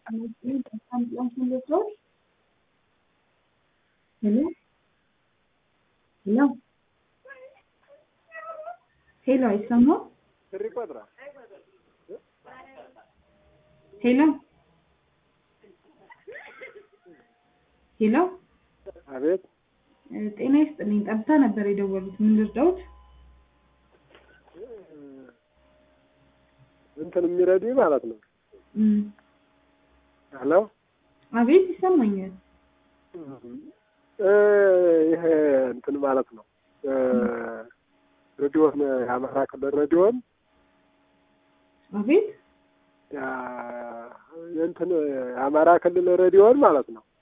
ሄሎ ሄሎ ሄሎ አይሰማም? ብር ይቆጥራል። ሄሎ ሄሎ አቤት ጤና ይስጥልኝ። ጠብታ ነበር የደወሉት። ምን ልርዳዎት? እንትን የሚረዱ ማለት ነው። እም፣ ሄሎ አቤት ይሰማኛል። እ ይሄ እንትን ማለት ነው እ ሬዲዮን የአማራ ክልል ሬዲዮን አቤት ያ- የእንትን የአማራ ክልል ሬዲዮን ማለት ነው